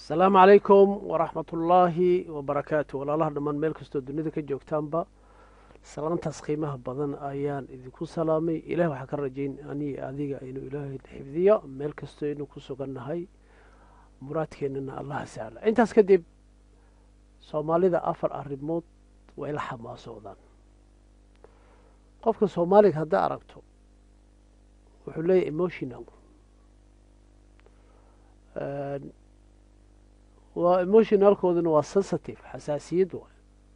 asalaamu calaykum waraxmatullaahi wabarakaatu walaalaha dhammaan meel kastoo dunida ka joogtaanba salaantaas qiimaha badan ayaan idinku salaamay ilaah waxaa ka rajayn anii adiga inuu ilaahay xifdiyo meel kastoo aynu ku sugannahay muraadkeennana allaha sahla intaas kadib soomaalida afar arrimood way la xamaasoodaan qofka soomaaliga haddaa aragto wuxuu leeyahy emotional waa emotionalkooduna waa sensitive xasaasiyad waay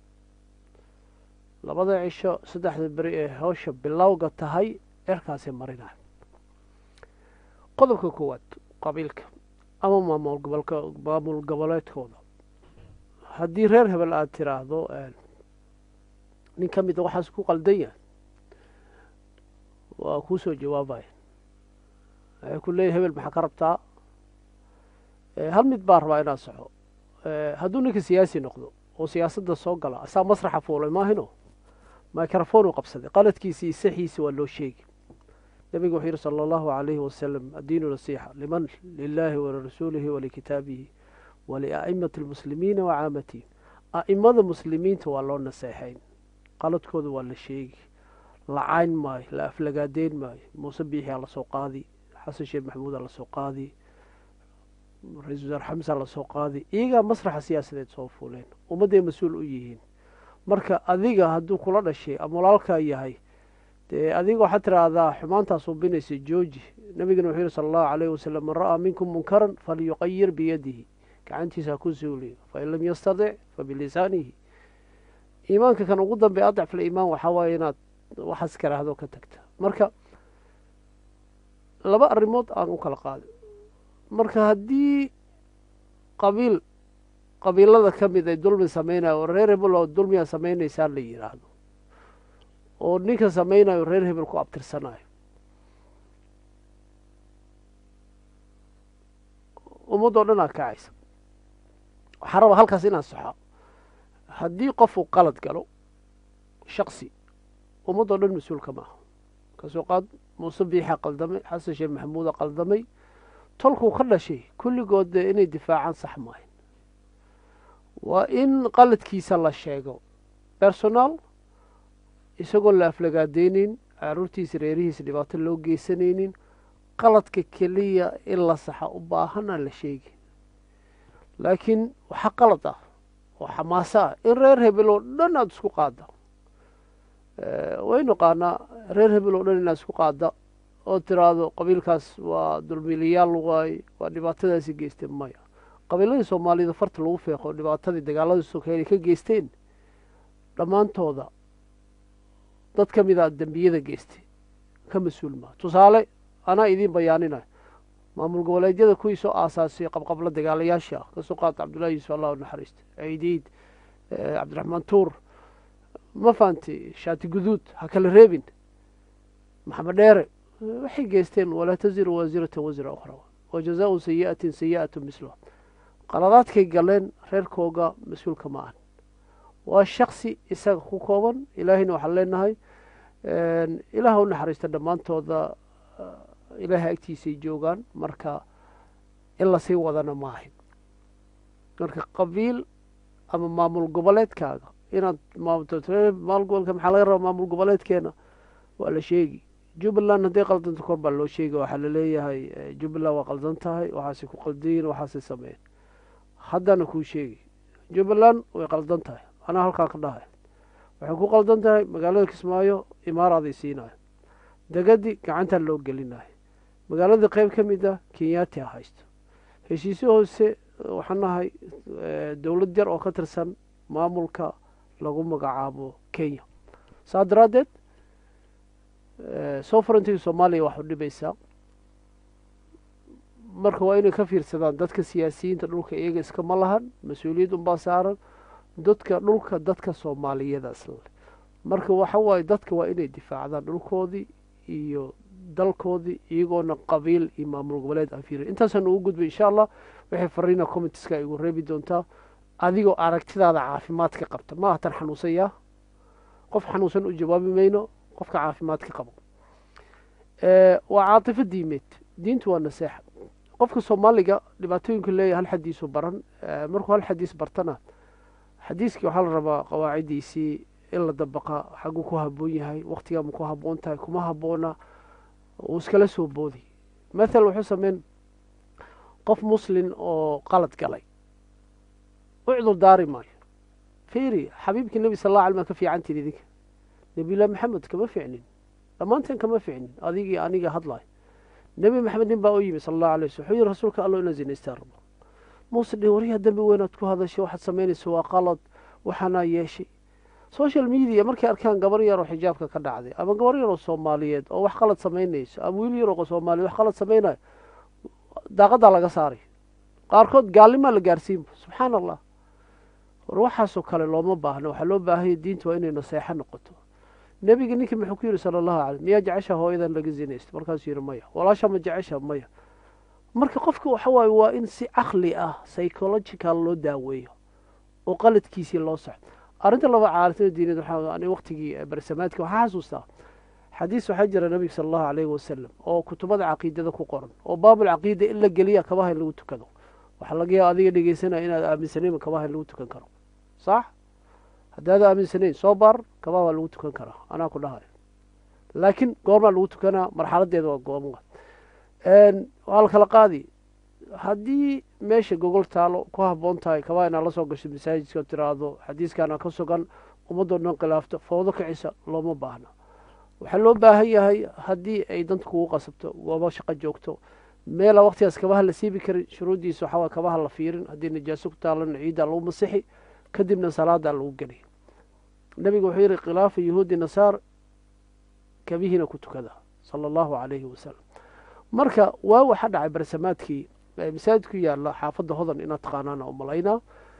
labada cisho saddexda beri ee hawsha bilowga tahay eerkaasay marinayo qodobka koowaad qabiilka ama maamul gobolka maamul goboleedkooda haddii reer hebel aada tiraahdo nin ka mida waxaas ku qaldan yahay waa kuu soo jawaabaya waxay ku leeyahy hebel maxaa ka rabtaa hal mid baa rabaa inaad soxo hadduu ninka siyaasi noqdo oo siyaasadda soo gala asaa masraxa fuulay maahino microphone uu qabsaday qaladkiisii saxiisi waa loo sheegi nabigu wuxuu yihi sala allahu alayhi wasalam addiinu nasiixa liman lilaahi walirasuulihi walikitaabihi walia'imati almuslimiina wa caamatihim a'imada muslimiinta waa loo naseexayn qaladkooda waa la sheegi la cayn maayo la aflagaadeyn maayo muuse biixiyaa lasoo qaadi xasan sheekh maxamuudaa lasoo qaadi ra-isul wasaar xamsa lasoo qaadi iyagaa masraxa siyaasadeed soo fuuleen ummadday mas-uul u yihiin marka adiga hadduu kula dhashay ama walaalkaa yahay dee adiga waxaad tiraahdaa xumaantaa suubinaysa jooji nabigana wuxuu yihi sala allahu alayhi wasalam man ra'aa minkum munkaran falyuqayir biyadihi gacantiisa ha ku suuliyo fain lam yastadic fabilisaanihi iimaanka kan ugu dambeey adacful iimaan waxaa waaye inaad waxaas karaahdo ka tagta marka laba arrimood aan u kala qaado marka haddii qabiil qabiilada ka mid ay dulmi samaynayo oo reer hebel oo dulmiyaa samaynaysaa la yidhaahdo oo ninka samaynayo reer hebel ku abtirsanayo ummaddoo dhan aa kacaysa waxaa rabaa halkaas inaan saxo haddii qofuu qalad galo shaksi ummaddoo dhan mas-uulka maaha kasoo qaad muuse biixa qaldamay xasan sheekh maxamuuda qaldamay tolkuu ka dhashay kulligood dee inay difaacaan sax maahayn waa in qaladkiisa la sheego personaal isagoo la aflagaadeyneyn caruurtiisa reerihiisa dhibaato loo geysanaynin qaladka keliya in la saxa u baahana la sheegi laakiin waxaa qalad ah oo xamaaso ah in reer hebel oo dhan aada isku qaada way naqaanaa reer hebel oo dhan inaad isku qaada oo tiraahdo qabiilkaas waa dulmiilayaal waay waa dhibaatadaasi geysteen maya qabiiladii soomaalida farta lagu feeqo dhibaatadii dagaaladii sokeelay ka geysteen dhammaantooda dad ka mid a dembiyada geystay ka mas-uul maa tusaale anaa idiin bayaaninayo maamul goboleedyada kuwii soo aasaasay qabqabla dagaalayaasha ah kasoo qaata cabdullahi yuusuf allahu naxariista ciidiid cabdiraxmaan tuur ma fahanti shaati guduud ha kala reebin maxamed dheere waxay geysteen walaa taziru waasiratan wasra ukhra wa jazaau sayi'atin sayi'atu misluha qaladaadkay galeen reerkooga mas-uulka ma ahan waa shaksi isaga ku kooban ilaahayna waxaan leenahay ilaah u naxariista dhammaantooda ilaahay agtiisay joogaan marka in lasii wadana ma ahin marka qabiil ama maamul goboleedkaaga inaad maamul gobolka maxaa laga rabaa maamul goboleedkeena waa la sheegi jubbaland hadday qaldanto kor baa loo sheegay waxaa laleeyahay jubbaland waa qaldan tahay waxaasay ku qaldayin waxaasay sameeyeen haddana kuu sheegi jubbaland way qaldan tahay anaa halkaa ka dhahay waxay ku qaldan tahay magaalada kismaayo imaaraaday siinayo degadi gacantaa loo gelinayo magaalada qeyb ka mid ah kenyaati a haysto heshiisyo hoose waxaan nahay dowlad yar oo ka tirsan maamulka lagu magacaabo kenya saa daraaddeed sovereigntiga soomaaliya wax u dhibaysaa marka waa inay ka fiirsadaan dadka siyaasiyiinta dhulka iyaga iskama lahan mas-uuliyad unbaa saaran dadka dhulka dadka soomaaliyada isle marka waxa waaye dadka waa inay difaacdaan dhulkoodii iyo dalkoodii iyagoona qabiil iyo maamul goboleed aan fiirin intaasaan ugu gudbay insha allah waxay fariina commentiska igu reebi doontaa adigoo aragtidaada caafimaadka qabta ma ahatan xanuunsanyaa qof xanuunsan u jawaabi mayno qofka caafimaadka qabo waa caatifo diimeed diintu waa naseexa qofka soomaaliga dhibaatooyinku leeyahy hal xadiisu baran markuu hal xadiis bartana xadiiskii waxaa la rabaa qawaaciddiisii in la dabaqa xagguu ku haboon yahay waktigaa ma ku haboon tahay kuma haboona uu iskala soo boodi mathal wuxuu sameyn qof muslin oo qalad galay u cudur daari maayo fiiri xabiibkii nebi sal alla alay maa ka fiicantiin idinka nebilah maxamed kama ficnin dhammaanteen kama ficnin adigii aniga hadlayo nebi maxamed nin baa u yimi sala allahu alay waslam wuxuu yihi rasuulka allo inaa zinaystaa rabo muuse dhi waryaha dembi weynaad ku hadashay waxaad samaynaysa waa qalad waxaanaa yeeshay social media markay arkaan gabar yaroo xijaabka ka dhacday ama gabar yaroo soomaaliyeed oo wax qalad samaynayso ama wiil yaroo soomaaliyeed wax qalad samaynayo daaqadaa laga saaray qaarkood gaalnimaa la gaarsiinba subxaana allah war waxaasoo kale looma baahno waxaa loo baahanya diinta waa inay naseexo noqoto nebiga ninkii muxuu ku yidhi sala allahu alay miyaa jecesha hooyadan laga zinaysta markaasuu yidhi maya walaasha ma jecesha maya marka qofka waxa waaye waa in si caqli ah psychological loo daaweeyo oo qaladkiisii loo socdo arrinta laba caalatida diineed waxaa ani waqtigii barsamaadka waxaa xasuustaa xadiis waxaa jira nabiga sala allahu alayhi wasalam oo kutubada caqiidada ku qoran oo baabulcaqiida in la geliya kabaha in lagu tukado waxaa laga yaaba adiga dhegeysanaya inaad aaminsanayn kabaha in lagu tukan karo sax haddaad aaminsanayn soo baar kabaha waa lagu tukan karaa anaa ku dhahayo laakiin goormaa lagu tukanaa marxaladeeda waa gooma waa la kala qaadi haddii meesha gogol taalo ku haboon tahay kabaha inaad la soo gasho masaajidka oo tiraahdo xadiiskaana ka sugan ummadoo dhan khilaafto foodo kicisa looma baahna waxaa loo baahan yahay haddii ay danta kugu qasabto goobo shaqo joogto meela waqtigaas kabaha la siibi karin shuruuddiisa waxaa kabaha la fiirin haddii najaaso ku taalana ciidda lagu masixi kadibna salaadaa lagu geliy nabigu wuxuu yihi khilaafa yahuudi nasaar kabihiina ku tukada sala allahu calayhi wasalam marka waa waxa dhacay barsamaadkii masaajid ku yaala xaafadda hodan inaad taqaanaana umalaynaa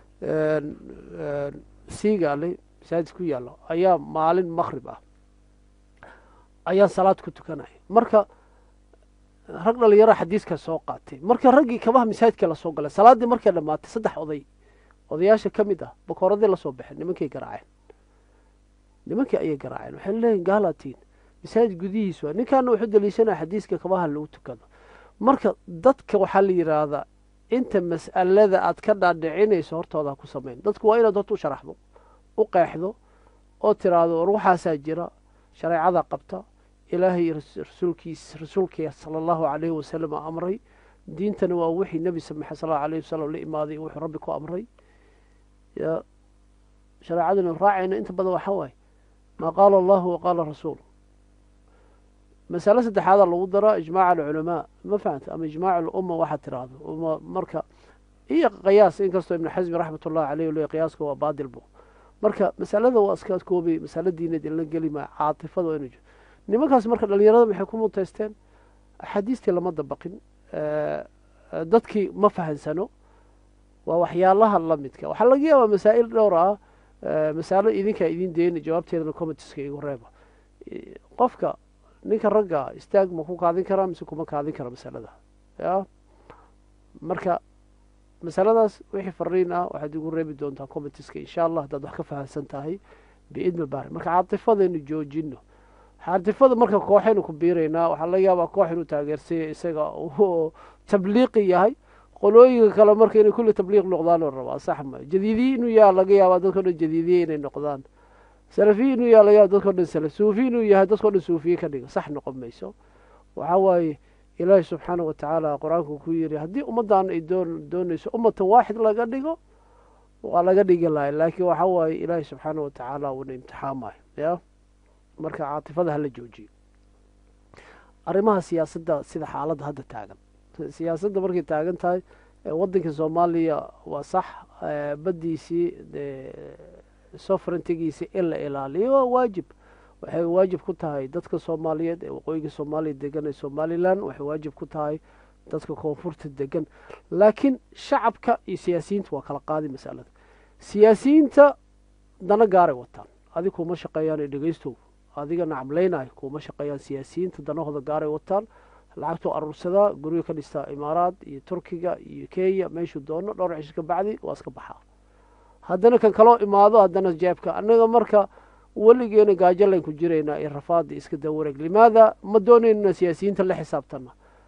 siigaale masaajid ku yaala ayaa maalin maqrib ah ayaan salaad ku tukanaya marka rag dhalinyara xadiiska soo qaatay marka raggii kabaha masaajidka lasoo galay salaaddii markay dhammaatay saddex oday odayaasha ka mid ah bakooradii lasoo baxeen nimankay garaaceen nimankii ayay garaaceen waxay leeyihin gaalatiin masaajid gudihiisu ninkaana wuxuu daliishanaya xadiiska kabaha lagu tukado marka dadka waxaa la yidhaahdaa inta mas'alada aad ka dhaadhicinayso hortooda ha ku samayn dadku waa inaad horta u sharaxdo u qeexdo oo tiraahdo war waxaasaa jira shareecada qabta ilaahay rasuulkiis rasuulkii sala allahu calayhi wasalam amray diintana waa wixii nebi samaxe sal allahu alayhi wasalam la imaaday wuxuu rabbi ku amray ya shareecaduna raacayna inta badan waxaa waaye maa qaala allahu wa qaala rasuul masale saddexaadaa lagu daraa ijmaac alculamaa ma fahamta ama ijmaac alumma waxaad tiraahdo uma marka iyo qiyaas inkastoo ibnu xasmi raxmat ullahi caleyh le qiyaaska waa baadil bu marka masalada waa iska koobay masale diineed in la geli maa caatifada waa inu jiro nimankaas marka dhalinyarada maxay ku muteysteen axaadiistii lama dabaqin dadkii ma fahansano waa waxyaalaha lamidka waxaa laga yaabaa masaa'il dhowr ah masaalo idinkaa idin deyni jawaabteedana comitiska igu reeba qofka ninka ragga istaag ma ku kaadin karaa mise kuma kaadin kara masalada ya marka masaladaas wixii fariin ah waxaad igu reebi doontaa comitiska insha allah haddaad wax ka fahamsan tahay biidni baari marka caatifadaynu joojino caatifada marka kooxaynu ku biiraynaa waxaa laga yaabaa koox inuu taageersanya isaga uu tabliiqi yahay qolooyinka kale marka inay kulli tabliiq noqdaan oo rabaa sax ma jadiidiye inuu yaha laga yaabaa dadkao dhan jadiidiye inay noqdaan salafiye inuu yaha laga yaaba dadkao dhan salaf suufi inuu yahay dadkao dhan suufiye ka dhiga sax noqon mayso waxaa waaye ilaahi subxaanah watacaala qur-aanku ku yiri haddii ummaddan ay doon doonayso ummatan waaxid laga dhigo waa laga dhigi lahay laakiin waxaa waaye ilaahi subxaanah watacaala uuna imtixaamayo ya marka caatifada hala joojiyo arrimaha siyaasadda sida xaaladda hadda taagan siyaasadda markay taagan tahay waddanka soomaaliya waa sax baddiisii soverentygiisi in la ilaaliyo waa waajib waxay waajib ku tahay dadka soomaaliyeed ee waqooyiga soomaaliya degan ee somalilan waxay waajib ku tahay dadka koonfurta degan laakiin shacabka iyo siyaasiyiinta waa kala qaadi masalada siyaasiyiinta dana gaaray wataan adig kuma shaqeeyaan ee dhegeystow adiga nacamlaynayo kuma shaqeeyaan siyaasiyiinta danahooda gaaray wataan lacagtuu aruursadaa guryo ka dhistaa imaaraad iyo turkiga iyo kenya meeshuu doono dhowr cisho ka bacdi waa iska baxaa haddana kan kaloo imaado haddana jeebka annaga marka weligeena gaajalayn ku jiraynaa iyo rafaada iska dawareeg limaada ma doonayno siyaasiyiinta la xisaabtana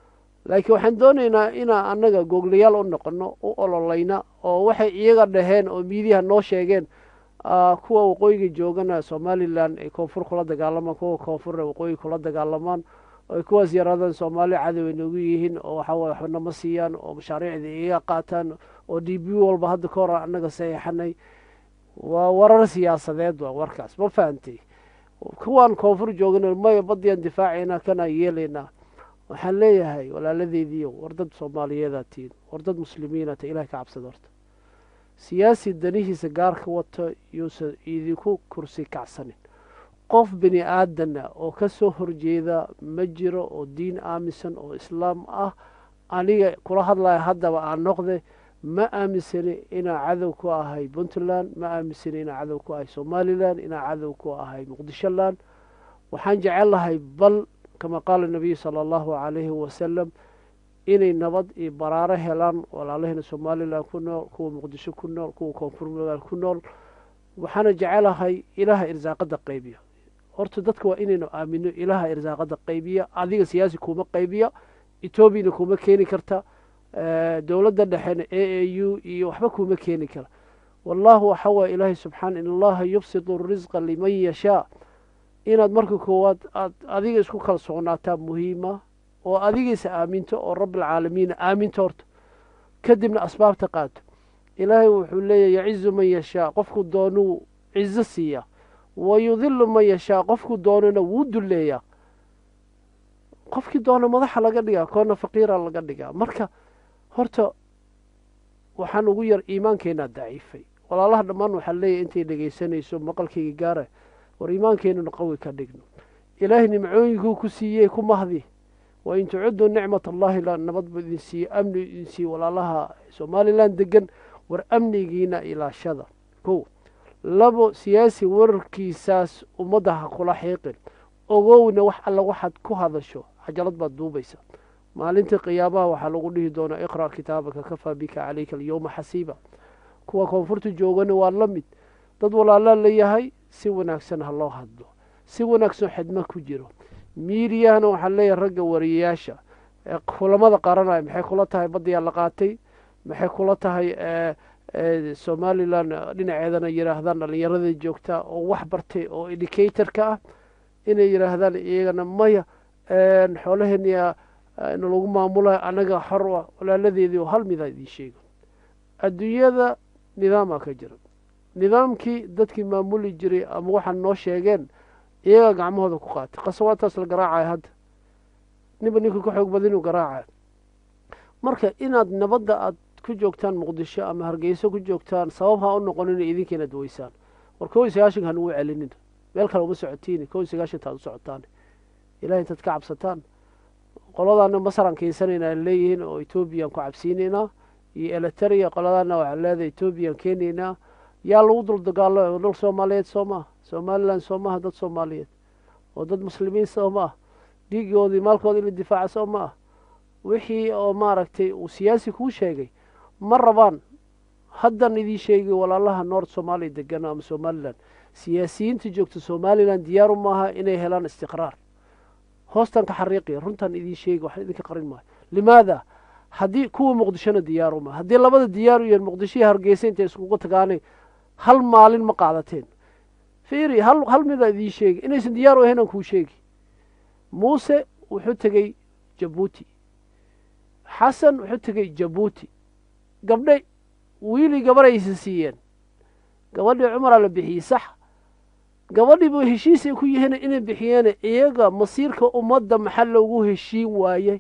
laakiin waxaan doonaynaa inaa annaga googlayaal u noqono u ololayna oo waxay iyaga dhaheen oo miidiyaha noo sheegeen kuwa waqooyiga joogana somalilan ay koonfur kula dagaalamaan kuwa koonfurna waqooyi kula dagaalamaan oy kuwaas yaraadaan soomaali cadow ay noogu yihiin oo waxaway waxba nama siiyaan oo mashaariicda iyaga qaataan oo d b walba hadda ka hor annaga saxiixanay waa warar siyaasadeed waa warkaas ma fahantay kuwaan koonfur joogana maya badiyaan difaacayna kanaan yeelaynaa waxaan leeyahay walaaladeediiyo war dad soomaaliyeedaa tihiin war dad muslimiina ta ilahay ka cabsada horta siyaasi danihiisa gaarka wato yuusan idinku kursi kacsanin qof bini aadana oo ka soo horjeeda ma jiro oo diin aaminsan oo islaam ah aniga kula hadlaya haddaba aan noqde ma aaminsani inaa cadow ku ahay puntland ma aaminsani inaa cadow ku ahay somalilan inaa cadow ku ahay muqdisholand waxaan jecel lahay bal kama qaala nabiyu sala allahu calayhi wasalam inay nabad iyo baraaro helaan walaalahena somalilan ku nool kuwa muqdisho ku nool kuwa koonfur magaal ku nool waxaana jecelahay ilaaha irsaaqada qaybiya horta dadka waa inaynu aamino ilaaha irsaaqada qaybiya adiga siyaasi kuma qaybiya etoobiyana kuma keeni karta dowladda dhexena a a u iyo waxba kuma keeni kara wallahu waxa waye ilaahay subxaana in allaha yubsidu risqa liman yashaa inaad marka koowaad aad adiga isku kalsoonaataa muhiima oo adigiisa aaminto oo rabbilcaalamiina aaminto horta kadibna asbaabta qaato ilaahay wuxuu leeyahy yacizu man yashaa qofku doonuu cizo siiya wa yudilu man yashaa qofku doonana wuu dulleeyaa qofkii doona madaxa laga dhigaa koona faqiira laga dhigaa marka horta waxaan ugu yar iimaankeenaa daciifay walaalaha dhammaan waxaa leeyahy intay dhegaysanayso maqalkayga gaara war iimaankeenuna qawi ka dhigno ilaahay nimcooyinkuu ku siiyey ku mahdi wa in tucuduu nicmat allahi la nabad buu idin siiye amni idin siiye walaalaha somalilan degan war amnigiina ilaashada kow labo siyaasi wararkiisaas ummadda ha kula xiiqin ogowna wax alla waxaad ku hadasho cajalad baad duubaysa maalintii qiyaamaha waxaa lagu dhihi doonaa iqra' kitaabaka kafaa bika calayka alyowma xasiiba kuwa koonfurta joogana waa la mid dad walaalaa layahay si wanaagsan ha loo hadlo si wanaagsan xidmo ku jiro miidiyahana waxaa leeyahay ragga wariyayaasha kulamada qaranaya maxay kula tahay badiyaa la qaatay maxay kula tahay somalilan dhinaceedana yidhaahdaan dhallinyarada joogtaa oo wax bartay oo educatorka ah inay yidhaahdaan iyagana maya xoolaheenia nalagu maamulayo annaga xor ah walaaladeedii oo hal midaa idiin sheego adduunyada nidaamaa ka jira nidaamkii dadkii maamuli jiray ama waxaan noo sheegeen iyagaa gacmahooda ku qaatay qasawaadtaas la garaacayo hadda ninba ninka ka xoog badan inuu garaacayo marka inaad nabadda aad ku joogtaan muqdisho ama hargeyso ku joogtaan sabab ha u noqonina idinkiinaad weysaan war kow iyo sagaashanka hanugu celinina meel kale uma socotiini kow iyo sagaashantaad u socotaan ilahay intaad ka cabsataan qoladaana masaraan keensanayna aan leeyihiin oo etoobiyaan ku cabsiinaynaa iyo eliteria qoladaana waxaan leedahay etoobiyaan keenaynaa yaa lagu dul dagaalo dal soomaaliyeed soo maaha somalilan soo maaha dad soomaaliyeed oo dad muslimiin soo ma ah dhiigoodii maalkooda ila difaaca soo ma ah wixii oo maaragtay uu siyaasi kuu sheegay ma rabaan haddan idiin sheegay walaalaha noord soomaaliya degan ama somalilan siyaasiyiinta joogta somalilan diyaaru maaha inay helaan istiqraar hoostan ka xariiqiya runtan idiin sheegi wax idinka qarin maayo limaada haddii kuwa muqdishona diyaaru maaha haddii labada diyaaru yahen muqdisho iyo hargeysa intay iskugu tagaanay hal maalin ma qaadateen fiiri hal hal midaa idiin sheegi inaysan diyaar u ahayn aan kuu sheegi muuse wuxuu tegey jabuuti xasan wuxuu tegey jabuuti gabdhe wiilii gabaraysa siiyeen gabadhii cumaraa la bixiyey sax gabadhiiba heshiisay ku yihiin inay bixiyeen iyaga masiirka ummadda maxaa loogu heshiin waayey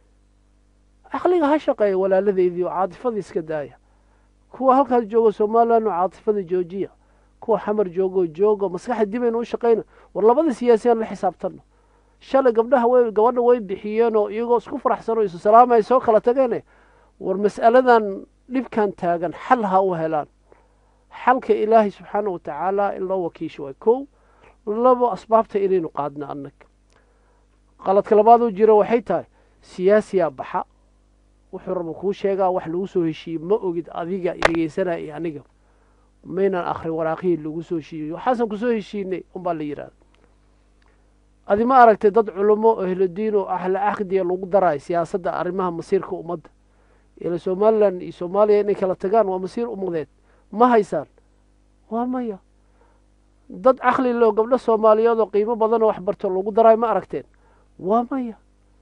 caqliga ha shaqeeya walaaladeydii oo caatifada iska daaya kuwa halkaas jooga somalilan oo caatifada joojiya kuwa xamar joogoo jooga maskaxda dibayna u shaqayna war labada siyaasiyaan la xisaabtano shalay gabdhaha way gabadha way bixiyeenoo iyagoo isku faraxsan oo isu salaamay soo kala tageene war mas'aladan dhibkan taagan xal ha u helaan xalka ilaahay subxaana wa tacaala in loo wakiisho waa kow labo asbaabta inaynu qaadno annaga qaladka labaad oo jira waxay tahay siyaasiyaa baxa wuxuu raba kuu sheegaa wax lagu soo heshiiyey ma ogid adiga dhegeysanaya iyo aniga maynan akhrin waraaqihii lagu soo heshiiyey waxaasan kusoo heshiinay unbaa la yidhahda adi ma aragtay dad culummo oo ehlodiin oo ahla caqdiya lagu daraayo siyaasadda arrimaha masiirka ummadda ila somalilan iyo soomaaliya inay kala tagaan waa masiir ummadeed ma haysaan waa maya dad caqli loo gabdho soomaaliyeed oo qiimo badanoo waxbarto lagu daraayo ma aragteen waa maya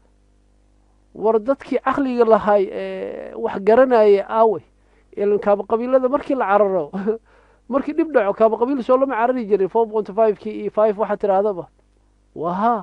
war dadkii caqliga lahay ee wax garanayay aawey ilan kaaba qabiilada markii la cararo markii dhib dhaco kaaba qabiil soo lama carari jirin four point five kii iyo five waxaa tidhaahdaba waa haa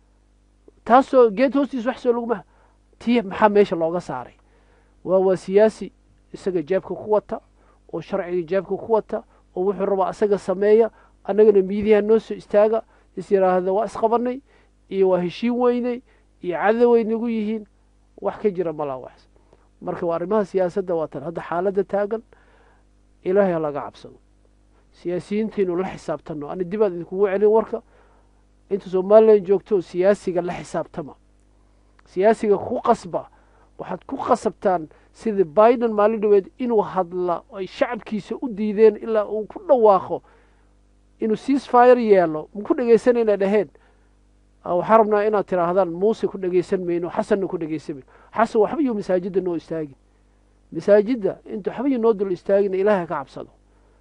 taasoo geed hoostiis wax soo laguma tii maxaa meesha looga saaray waa waa siyaasi isaga jeebka ku wata oo sharciga jeebka ku wata oo wuxuu rabaa asaga sameeya annagana miidiyaha noo soo istaaga is yidhaahda waa isqabanay iyo waa heshiin weynay iyo cadoway nagu yihiin wax ka jira malaa wax marka waa arrimaha siyaasadda waa tan hadda xaaladda taagan ilaahay ha laga cabsado siyaasiyiintaynu la xisaabtanno ani dibaad idinkugu celin warka inta somalilan joogto siyaasiga la xisaabtama siyaasiga ku qasba waxaad ku qasabtaan sidii biden maalin dhaweed inuu hadla ay shacabkiisa u diideen ilaa uu ku dhawaaqo inuu ceasefire yeelo maku dhegaysanayna dhaheen waxaa rabnaa inaad tidhaahdaan muuse ku dhegaysan mayno xasanna ku dhegaysan mayno xasan waxba yuu masaajidda noo istaagin masaajidda inta waxba yuu noo dul istaagin ilaahay ka cabsado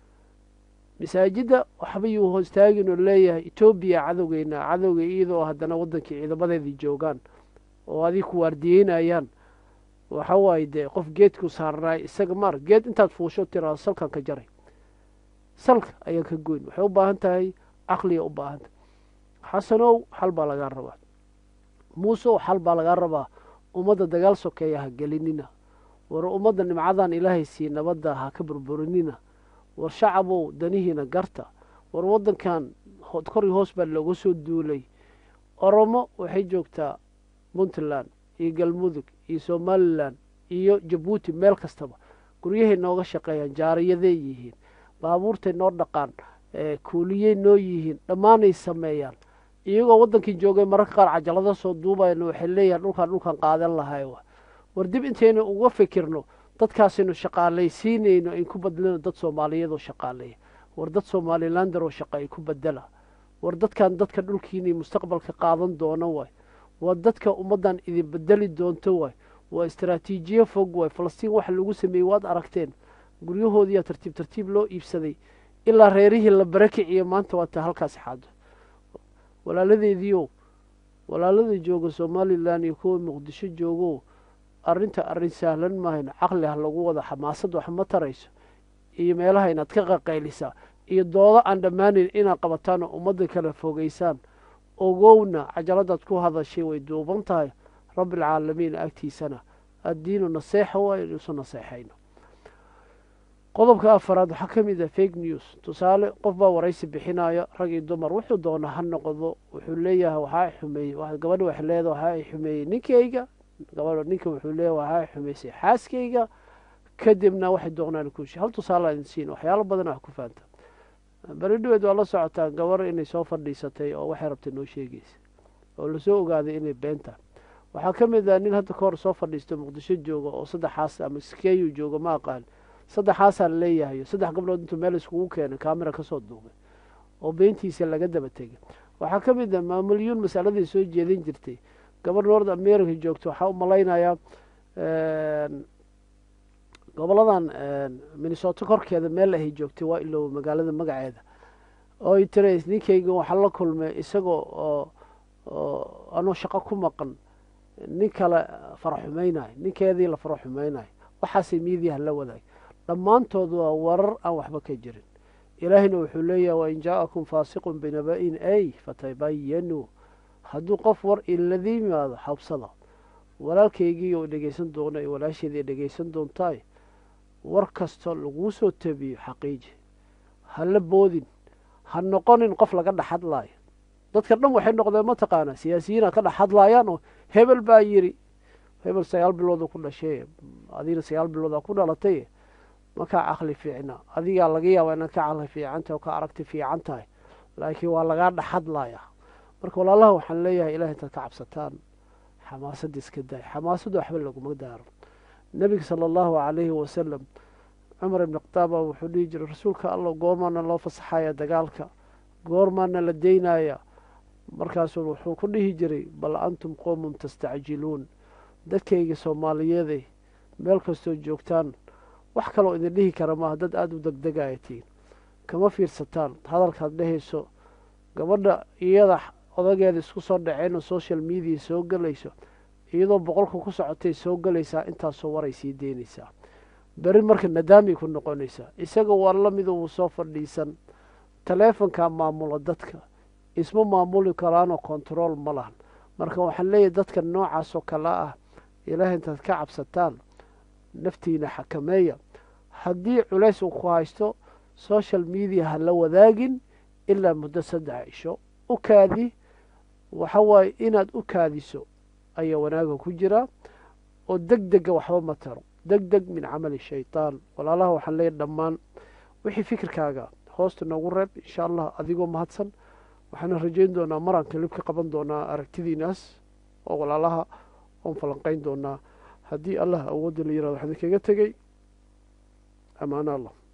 masaajidda waxba yuu ho istaagin oo leeyahay etoobiya cadowgeyna cadowga iyadoo haddana waddankii ciidamadeedii joogaan oo adig ku waardiyeynayaan waxa waaye dee qof geedku saarnaay isaga maar geed intaad fuusho tiraado salkan ka jaray salka ayaan ka goyn waxay u baahan tahay caqliya u baahan tahay xasanow xal baa lagaa rabaa muuseow xal baa lagaa rabaa ummadda dagaal sokeeya ha gelinina war ummadda nimcadan ilaahay sii nabadda ha ka burburinina war shacabow danihiina garta war waddankan kori hoos baa looga soo duulay oromo waxay joogtaa puntland iyo galmudug iyo somalilan iyo jabuuti meel kastaba guryahay nooga shaqeeyaan jaariyaday yihiin baabuurtay noo dhaqaan kuuliyey noo yihiin dhammaanay sameeyaan iyagoo waddankii joogay mararka qaar cajalada soo duubayna waxay leeyahan dhulkaan dhulkaan qaadan lahay war dib intaynu uga fikirno dadkaasaynu shaqaalaysiinayno ayn ku badlino dad soomaaliyeed oo shaqaaleeya war dad somalilander oo shaqa ay ku bedela war dadkan dadka dhulkiinay mustaqbalka qaadan doono waay waa dadka ummaddan idin bedeli doonto waay waa istaraatiijiye fog waay falastiin waxa lagu sameeyey waad aragteen guryahoodiyaa tartiib tartiib loo iibsaday ilaa reerihii la barakiciyo maanta waa taa halkaasi xaado walaaladeediiow walaalada jooga somalilan iyo kuwa muqdisho joogo arrinta arrin sahlan maahayn caqli ha lagu wada xamaasad wax ma tarayso iyo meelaha inaad ka qaqaylisaa iyo doodo aan dhammaanayn inaad qabataan oo ummadda kala fogeysaan ogowna cajaladaad ku hadashay way duuban tahay rabbialcaalamiin agtiisana addiinu naseexa waa inuusu naseexayno qodobka afaraad waxaa ka mid ah fake news tusaale qof baa waraysi bixinaya rag iyo dumar wuxuu doona ha noqdo wuxuu leeyahay waxaa xumeeyey gabadha waxay leedahay waxaa ay xumeeyey ninkayga gabadha ninka wuxuu leeyahay waxaa ay xumeysay xaaskayga kadibna waxay doonaan kuushi hal tusaale idin siin waxyaalo badan wax ku fahamta beri dhaweed waa la socotaa gabar inay soo fadhiisatay oo waxay rabtay noo sheegaysa oo lasoo ogaaday inay beenta waxaa ka mid ah nin hadda ka hor soo fadhiisto muqdisho jooga oo saddexaas ama skeyu jooga ma aqaan saddexaasaa laleeyahayo saddex gabdhood intuu meel iskugu keenay camera kasoo duubay oo beentiisa laga daba tegay waxaa ka mid ah maamulyuun masaladay soo jeedin jirtay gabar north america joogto waxaa u malaynayaa goboladan minnesota korkeeda meel ahay joogtay waa ilow magaalada magaceeda oo ay tirays ninkayga waxaa la kulmay isagoo oo oo anuu shaqo ku maqan nin kale faraxumaynayo ninkeedii la faraxumaynayo waxaasay miidiyaha la wadaag dhammaantood waa warar aan waxba ka jirin ilaahayna wuxuu leeyahay wain jaa-akum faasiqun binaba-in ay fatabayanuu hadduu qof war ilada yimaado xabsada walaalkaygii oo dhegeysan doona iyo walaasheedii dhegeysan doontaay war kasta laguu soo tabiyo xaqiiji ha la boodin ha noqonin qof laga dhexhadlaayo dadka dhan waxay noqdeen mataqaanaa siyaasiyiina ka dhexhadlaayaan oo hebel baa yidhi hebel sagaal bilooda ku dhashay adigna sagaal biloodaa ku dhalatay makaa caqli fiicna adigaa laga yaaba inaad ka caqli fiicantahay oo ka aragti fiican tahay laakiin waa lagaa dhexhadlayaa marka walaalaha waxaan leeyahay ilaah intaad ka cabsataan xamaasadda iska daay xamaasadda waxba laguma daaro nebiga sala allahu calayhi wasalam cumar ibni khataaba wuxuu dhihi jiray rasuulka allah goormaana loo fasaxaya dagaalka goormaana la deynaya markaasuu wuxuu ku dhihi jiray bal antum qowmun tastacjiluun dadkayga soomaaliyeede meel kastoo joogtaan wax kaloo idin dhihi kara maaha dad aada u degdegaya tihiin kama fiirsataan hadalkaad dhehayso gabadha iyada odageeda isku soo dhaceenoo social media soo gelayso iyadoo boqolka ku socotay soo gelaysaa intaasoo waray sii deynaysaa beri marka nadaamay ku noqonaysaa isaga waa la mida wuu soo fadhiisan taleefonkaa maamula dadka isma maamuli karaanoo kontarool ma lahan marka waxaan leeyahay dadka noocaasoo kale ah ilaah intaad ka cabsataan naftiina xakameeya haddii culays uu ku haysto social media ha la wadaagin ilaa muddo saddex cisho u kaadi waxa waaye inaad u kaadiso ayaa wanaaga ku jira oo deg dega waxba ma taro deg deg min camali shaytaan walaalaha waxaan leeyahy dhammaan wixii fikirkaaga hoosta noogu reeb insha allah adigoo mahadsan waxaana rajayn doonaa maraan kalib ka qaban doonaa aragtidiinaas oo walaalaha oon falanqayn doonaa haddii allah awoodda la yirahdo waxaan idinkaga tegey amaana allah